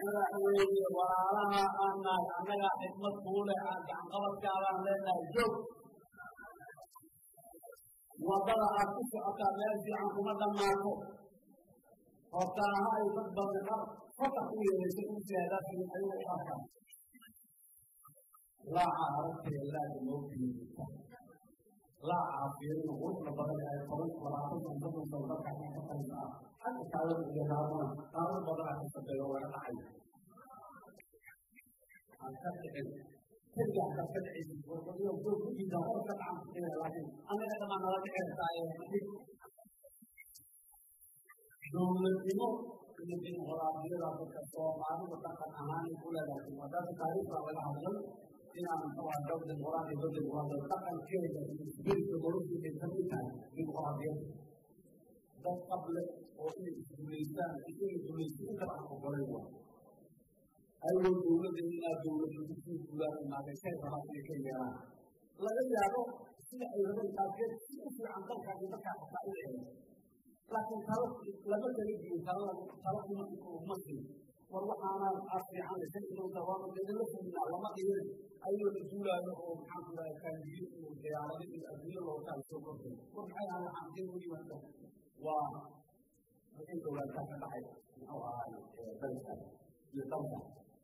madaxweyne walaalaha aan nahay annagaa xikmad kuule aan gacanqabadkaadaan leenahay joog waddada aad ku socotaa meel fiican kuma dhammaato hortaaha ay dad badan qar fata ku yeelaysa u siyaadaasi ayuu u arkaa laaca aragtaya laaga loo geeyita laaca fiirina quruxda badan ay toban labaatan san soddon san dadka ka shaqaysa ah xagga kaalada iyo raadana qaado badanaa ka shaqeeya laga dhacay aan ka dhicin keligaa ka ka dhicaysa warqadiyo joog ku jiida hor ka dhacan kuxeeya laakiin anaga dhamaan nala dhici kartaa ee dhig dowladnimo iyo dimuqraadiyada dadka soomaalida dhaqan ahaanay ku leedahay wadaadka taariikhda laga hadlay inaan muxuu dowlad dimuqraadiya dowlad dimuqraadiya dhaqankeeda iyo isbirka noloshiisa ay kamid tahay dimuqraadiyada dad qable oo inay isguulaystaan iyo inay guulaysto inta aan ogolay waa ayagoo dowladda inaa dowladda kusii guulaan imaadeen kay rabaan inay ka yeelaan laga yaabo sida ay rabeen qaarkeed si u fiican dalka iyo dadkaa xataa u eego laakiin talo lama kala diyo talo talo uma uma siin war waxaanaan aad fiican shan ilowta waanu idinla fulinaa lama dhihin ayuu la duulaayo oo maxaan ku dhahay kaandiyo iyo diyaarado iyo adduunyo loo taal soo kortay war maxay ahaan waxaan din weli wanta waa wixii dowladka ka dhacay muxuu ahaay dalka iyo dalka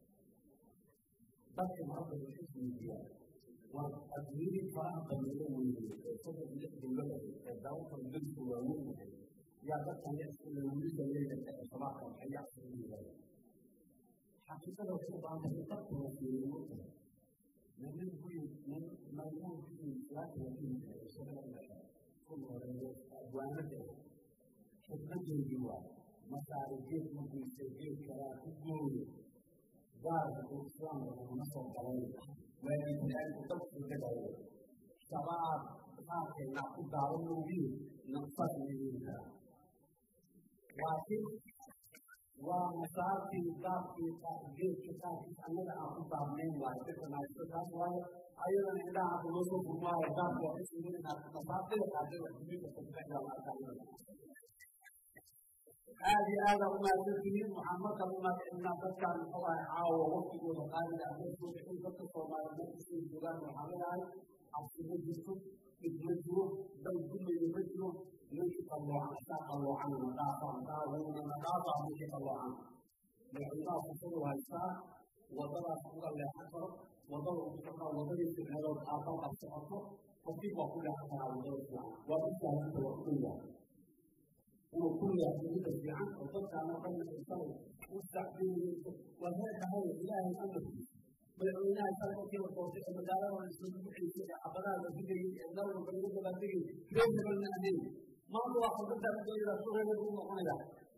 dadka marada waxay isweydiiyaan waa adduunyadii faraha badan oo weynay ee soddon lix dowlada ee dalalka daliska waaweyn yahay yaa dadkan wiilka leeyahay ee shabaabka maxay yacsan u yidhahdeen xaqiiqada waxay u baahan tahay dadka la fiiriyo wata nin guri nin maymuun guri islaanta la dhihi jiray isagoo kun horeeyo abwaanada xikmadeedii waa masaari geed markuysa geed kalaa ku gooyo gaarka uu islaamka uguna soo galay waalidiinku dadku gadayo shabaab qaarkayna ku daawan moogiin nafsad leeyihin karaa laakiin waa masaartii qaabkii geedka qaarkiis annaga aan ku daabnayn waayo dadka naaysto taas waayo ayadana indhaha hadda loo soo furmaayo qaabka waxay suulinaa masaartida qaarkeed wax duminka sabtaxda la arkaa aad iyo aada u mahadsantihiin waxaan marka u mahadcelinaa dadkan muxuu ahay caawa waqtigooda qaaliga ah meel soo bixin dadka soomaaliya meel kastay joogaan waxaan leeyahay cabsi ma jirto dhib ma jiro dal dumayo ma jiro ninkii qalloocan isaa qalloocan na dhaafaan daaweyna na dhaafaa ninkii qalloocan madaxweynaha fursadu haystaa waddadaas uga leexan karo waddada ugu socdaa waddadii ficnadood aabal qab socoto qofkii waa ku leexan karaa waddada fiican waa u saahanta waa u dhow inuu ku leexdo midda fiican oo dadkaana dhan isagay u sacbinayso waa leedahay ilaahay amarkiisa madaxweynaha isaga markii la doortay ee magaalada isla buuxaysay ee xabadaha la digayay ee meel walba lagu dabaaldegay reer hebelna ahayn maanta waa khudbadda adooyada su reer hebel u noqonaya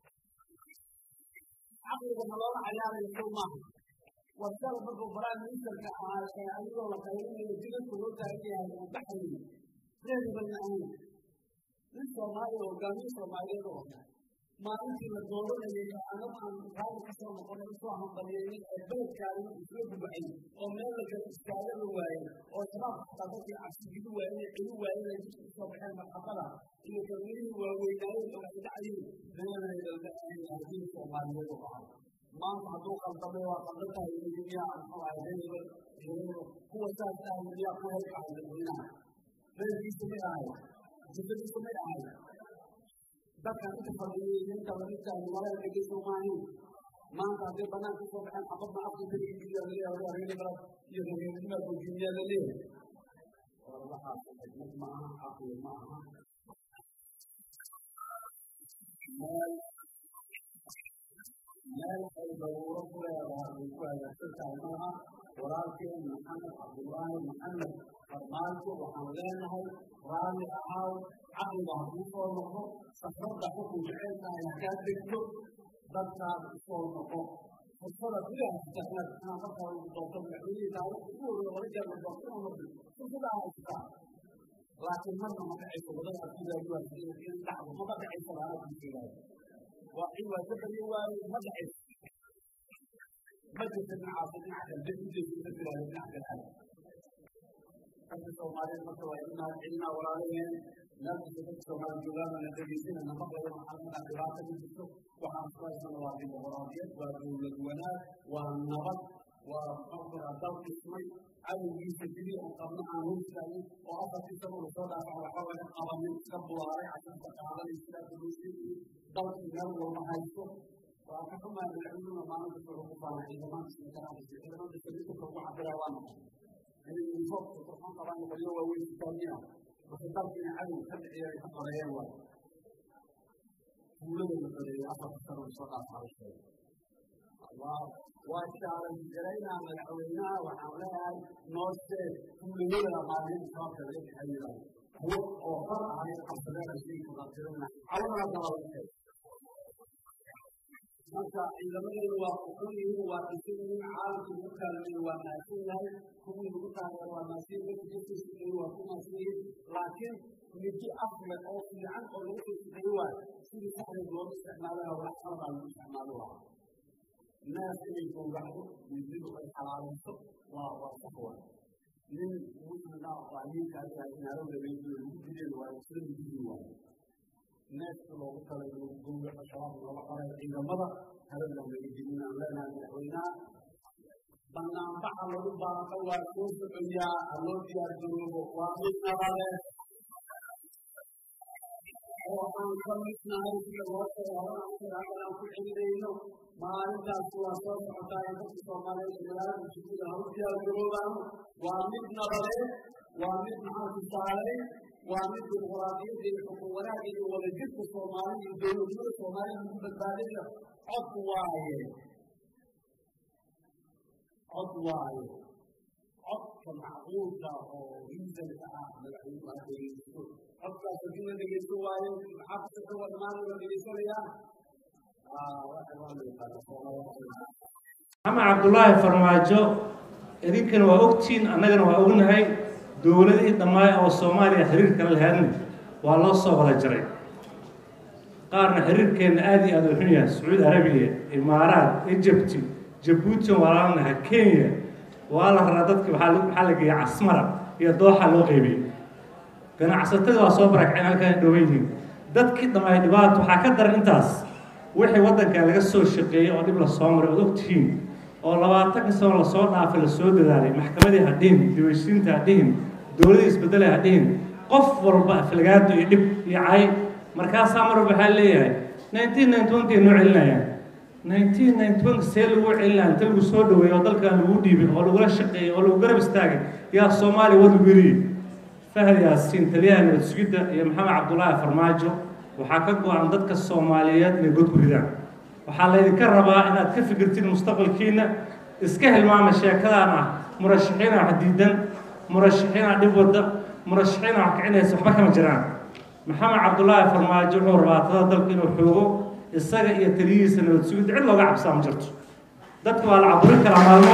caqliga ma loola cayaarayo sow maaha wasal markuu prime ministerka ahaa ee adigoo la qayrinayo jidadka loo taagan yahay uu baxayay reer hebelna ahayn nin soomaaliya hogaamiye soomaaliyeed oo maalintii la dooranayay ee anag aan raali ka soo noqonay usoo hambalyeeyay ee beledkaani isla gubacay oo meel la gala istaaga la waayay oo shabaabka xataa dadkii cabsi geli waayeen ee celi waayeen ay dadku usoo baxeen marxabada iyo kalmirihii waaweynaayeen oo ay dhacyiin reereedaldahaadiin soomaaliyeed oo ahaa maanta hadduu qaldamay waa qaldan tahay miyaa muxuu ahay reer hebel kuwa saas tahay miyaa ku helkahay dadweynaha reerkiisa may ahay jisadiisa may ahay dadkan inta fadhiyay inta lamidkaan malada dhegeyso maahayn maanta hadday banaanka soo baxeen xabadna afka keligiiya laleeyahay reer iyo reernima gojimiyaa laleeyahay war waxaas xikmad ma aha caqli ma aha meel meel ay daruuro ku leedahay ay ku hagaagsan tahay maaha walaalkeen maxamed cabdullaahi maxamed farmaajo waxaan leenahay raalli ahaaw caqliga hadduu soo noqdo safradda xukun jecel tahay hakaa degto dadkaas usoo noqo fursada gudaha sitaxnaad inaa markaa ugu doorto madaxweynihii taariikhda ugu horreeya laba jeer la doorto inuu marti fursada haysataa laakiin marna ma dhacayso wadadaas gudaaguwaas in dhacdo maba dhacayso laana kujeedaay waa in waa ka baryo waaye ma dhacayso ma jirta dhinacaas dhinaca kale dad ujeedisa tiraahdo dhinaca kale aad dadka soomaaliyeed marka waa in mahad celinaa walaalaheen meel kasta dadka soomaali joogaan la dhegeysina nafaqeeda waxaa markaa dhibaata ku jirto waxaan isku haysana waa dimuqraadiyad waa dowlad wanaag waa nabad waa muxuu dal dhismay cadowgiisa sidii aan qabno aan hurtaanin oo afartii sano uu soo dhaafac waxba laga qabanin iska bulaaray casharka qaadanay sidaa duluusin dalkii meel walba haysto waa ka xumaa madaxweynuhu maalin kasta wuxuu ku faana ciidamada sinkaraaisa ciidamada saliidka ugu cabiraa waa maxay inay uniformka qurxoon qabaan qolyo waaweyn sitaamiya marka dalkiina cadow ka dhiciya ay ka qoreeyeen waay tuulada la qoreeyay afarta sano soo dhaafac waa shaaran garaynaa madaxweynaha waxaan leeyahay noo sheeg tuulayada maalin sababta laga bixayay kuwo oo hor ahay qabsadeen ashii kuqabtirina calamana dabala sheeg marka ciidamadeedu waa kuxun yihiin waa dhisan yihiin caalamka ugu kaalmeeyo waa naagsan yahay kuwii lagu taageero waa naagsan yihiin dadka shaqeeyo waa ku naagsan yihiin laakiin midi afle oo fiican oo lagu soo shaqeeyo waay sidii saxdeed looga isticmaalayo wax qalabaa lagu isticmaalo lahaa الناس اللي يكون بعده يزيدوا في الحرارة وصفوة من مسلم وعليم كان يعني هذا اللي يقول المسلم والمسلم يجوا الناس اللي وصل يقول الشباب اللي وصل إذا مضى هذا اللي يجينا لنا نحوينا بنا بعض البعض والكوس الدنيا الذي يجرب ومن نبله وأن كمسنا هذه الوقت وأن ku celinayo maalintaas waa soo socotaa ee dadka soomaaliyeed magaalada jibida hawsyaa garoobaan waa mid nabadeed waa mid maxaa tusaalay waa mid dimuqraadiyadda iyo xukun wanaagga iyo wadajirka soomaalida iyo dowladnimada soomaalida lagu badbaadinayo cod waaye cod waaye codka macquulka oo riisanka ah madaxweynuhu ha dhegeysto codkaas haddii la dhegeysto waayo maxaa ku socda waa dhammaan la dhegeysanayaa maxamed cabdulaahi farmaajo idinkana waa ogtihiin annagana waa ognahay dowladihii dhammaay oo soomaaliya xiriirkala lahaadna waa loo soo wada jaray qaarna xiriirkeenna aada iyo aada u xun yahay sacuudi arabiya imaaraat ejibti jabuuti walaalanaha kenya waa la raraa dadki waxaa la geeyay casmara iyo dooxa loo qeybiyey ganacsatada waa soo barakceen halkaan dhowan yihiin dadkii dhammaay dhibaato waxaa ka daran intaas wixii waddankan laga soo shaqeeyey oo dhib la soo maray ood ogtihiin oo labaatanka sano lasoo dhaafay lasoo dadaalay maxkamadii ha dhihin dibaysiinta ha dhihin dowladii isbedelay ha dhihin qof walba aflagaado iyo dhib iyo cay markaasaa mar walba waxaa leeyahay nineteen ninety one kay noo celinayaan nineteen ninety one see lagu celinaya inta lagu soo dhaweeyey oo dalkan lagu dhiibay oo lagula shaqeeyey oo lagu garab istaagay yaa soomaaliya wad lagu yidhi fahad yaasiin taliyaha nabad sugidda iyo maxamed cabdulaahi farmaajo waxaa ka go-an dadka soomaaliyeed inay god ku ridaan waxaa laydinka rabaa inaad ka fikirtid mustaqbalkiina iska hilmaama sheekadaan ah murashaxiina wax diidan murashaxiina dhib wadda murashaxiina wax kicinaysa waxba kama jiraan maxamed cabdulaahi farmaajo wuxuu rabaa tada dalka inuu xoogo isaga iyo taliyihiisa nabad sugidda cid looga cabsaa ma jirto dadka waa la caburin karaa maalmo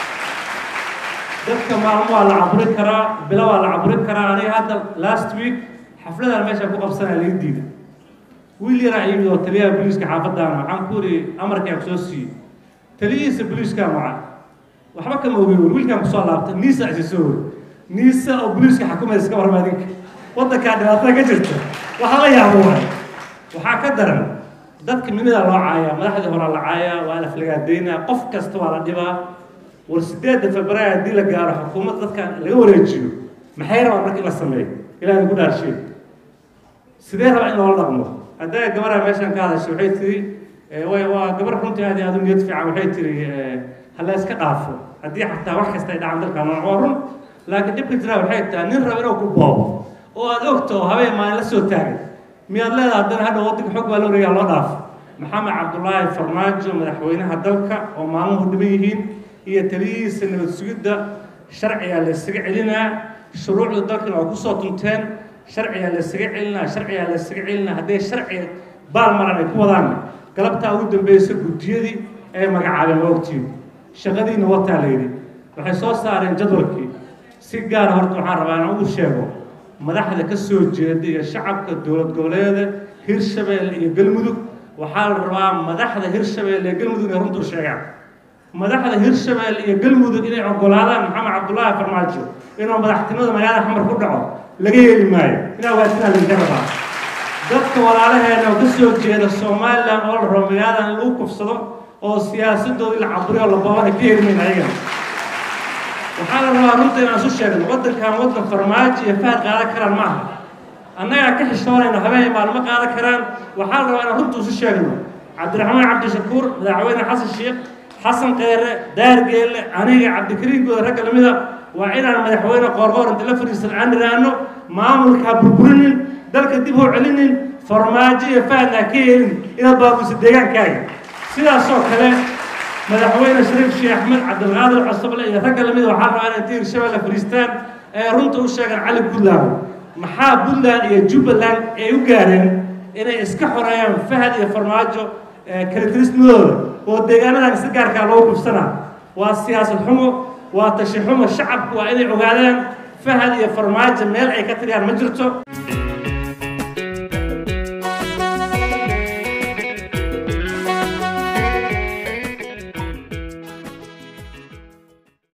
dadka maalmo waa la caburin karaa bilo waa la caburin karaa aniga hadda last week xafladaan meesha ku qabsanaya laga diida wiil yaraa yimid oo taliyaha booliiska xaafadaana waxaan ku iri amarkaan kusoo siiyey taliyihiisa booliiskaa maca waxba kama ogeyn wer wiilkaan kusoo laabta niisa isisoo wer niisa oo booliiska xakumaysa iska warma adinka waddankaa dhibaatada ka jirta waxaa la yaabo waay waxaa ka daran dadka minidaa loo caayaa madaxdii horaa la caayaa waa la aflagaadaynaa qof kasta waa la dhibaa war sideedda februaar haddii la gaaro xukuumadda dadkan laga wareejiyo maxay rabaan marka in la sameeyo ilaa idinku dhaarsheeg sidee rabaa in loola dhaqmo hadday gabaraa meeshan ka hadashay waxay tiri way waa gabar runtii aad iyo aad u niyad fiican waxay tiri hala iska dhaafo haddii xataa wax kasta ay dhacaan dalkan waa run laakiin dhibka jiraa waxay tahay nin raba inuu ku boobo oo aad ogto oo habeen maalin la soo taagay miyaad leedahay haddana hadha waddanka xog baa la wareegaa loo dhaafo maxamed cabdulaahi farmaajo madaxweynaha dalka oo maalmuhu dhiban yihiin iyo taliyihiisa nabad sugidda sharcigaa la isaga celinaa shuruucda dalkan waa kusoo tunteen sharcigaa la isaga celinaa sharcigaa la isaga celinaa hadday sharci baalmaran ay ku wadaan galabtaa ugu dambeysa guddiyadii ay magacaabeen waa ogtiin shaqadiina wataa la yidhi waxay soo saareen jadwalkii si gaara horta waxaan rabaa inaan ugu sheego madaxda ka soo jeeda iyo shacabka dowlad goboleeda hirshabeelle iyo galmudug waxaa la rabaa madaxda hirshabeelle iyo galmudug inay runtuu sheegaan madaxda hirshabelle iyo galmudug inay ogolaadaan maxamed cabdullaahi farmaajo inuu madaxtinimada magaalada xamar ku dhaco laga yeeli maayo inaa waatinaa laga rabaa dadka walaalaheena oo ka soo jeeda somalilan oo la rabo magaaladan in lagu kufsado oo siyaasadoodii la caburiyo la boobana ka yeelimayn ayagana waxaa la rabaa runta inaan isu sheegno waddankan waddan farmaajo iyo fahad qaadan karaan ma aha annagaa ka xishoonayno habeen maalmo qaadan karaan waxaa la rabaa inaan runta isu sheegno cabdiraxmaan cabdishakuur madaxweyne xasan sheekh xasan kheyre daargeelle aniga cabdikariim gooda ragga lamida waa inaan madaxweyne qoorqoor inta la fadhiisan aan idhaahno maamulka burburinin dalka dib u celinin farmaajo iyo fahadna ka yeelin inaad baabuusa deegaankaaga sidaasoo kale madaxweyne shariif sheekh axmed cabdilqaadir cusable iyo ragga lamida waxaa rabaa inay inta hirshabelle fadhiistaan ee runta u sheegaan cali puntland maxaa puntland iyo jubbaland ay u gaareen inay iska xoreeyaan fahad iyo farmaajo kalitrismadooda oo deegaanadan si gaarkaa loogu kufsanaa waa siyaasad xumo waa tashi xumo shacabku waa inay ogaadaan fahad iyo farmaajo meel ay ka tiriyaan ma jirto